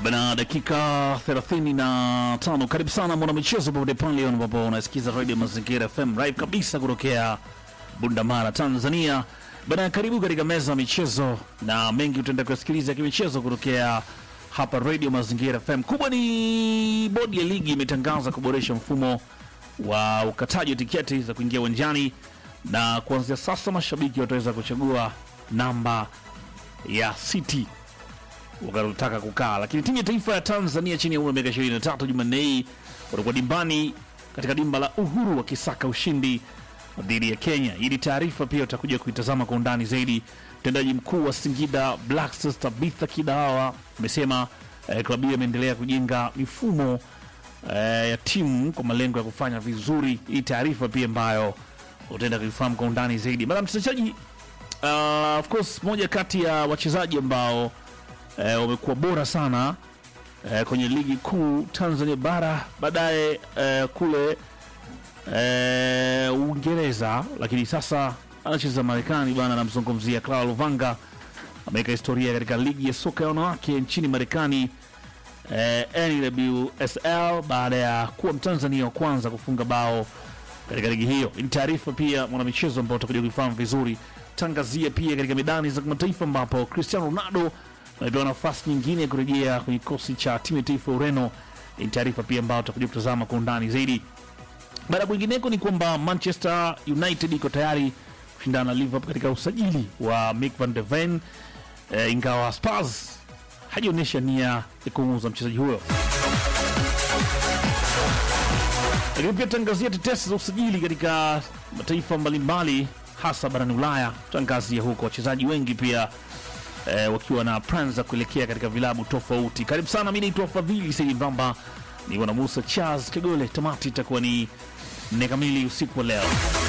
Bana, dakika 35. Karibu sana mwana michezo popote pale ambapo unasikiza Radio Mazingira FM live kabisa kutokea Bundamara, Tanzania. Bana, karibu katika meza ya michezo na mengi utaenda kusikiliza kimichezo kutokea hapa Radio Mazingira FM. Kubwa ni bodi ya ligi imetangaza kuboresha mfumo wa ukataji wa tiketi za kuingia uwanjani, na kuanzia sasa mashabiki wataweza kuchagua namba ya city wakataka kukaa. Lakini timu ya taifa ya Tanzania chini ya umri wa miaka 23 Jumanne hii watakuwa dimbani katika dimba la Uhuru wakisaka ushindi dhidi ya Kenya. Hii ni taarifa pia utakuja kuitazama kwa undani zaidi. Mtendaji mkuu wa Singida Black Stars Tabitha Kidawa amesema eh, klabu hiyo imeendelea kujenga mifumo eh, ya timu kwa malengo ya kufanya vizuri. Hii taarifa pia ambayo utaenda kuifahamu kwa undani zaidi. Bana mchezaji uh, of course moja kati ya wachezaji ambao eh, wamekuwa bora sana eh, kwenye ligi kuu Tanzania bara, baadaye eh, kule eh, Uingereza, lakini sasa anacheza Marekani bana. Namzungumzia Clara Luvanga, ameweka historia katika ligi ya soka ya wanawake nchini Marekani eh, NWSL baada ya kuwa Mtanzania wa kwanza kufunga bao katika ligi hiyo. Ni taarifa pia mwanamichezo ambao utakuja kuifahamu vizuri. Tangazia pia katika medani za kimataifa ambapo Cristiano Ronaldo amepewa nafasi nyingine ya kurejea kwenye kikosi cha timu ya taifa ya Ureno. Ni taarifa pia ambayo tutakuja kutazama kwa undani zaidi. Baada ya kwingineko ni kwamba Manchester United iko tayari kushindana na Liverpool katika usajili wa Mick van de Ven e, ingawa Spurs hajaonyesha nia ya kumuuza mchezaji huyo. Lakini pia tangazia tetesi za usajili katika mataifa mbalimbali hasa barani Ulaya. Tangazia huko wachezaji wengi pia eh, wakiwa na plans za kuelekea katika vilabu tofauti. Karibu sana, mi naitwa Fadhili Saidi Mbamba, niko na Musa Charles Kagole. Tamati itakuwa ni nne kamili usiku wa leo.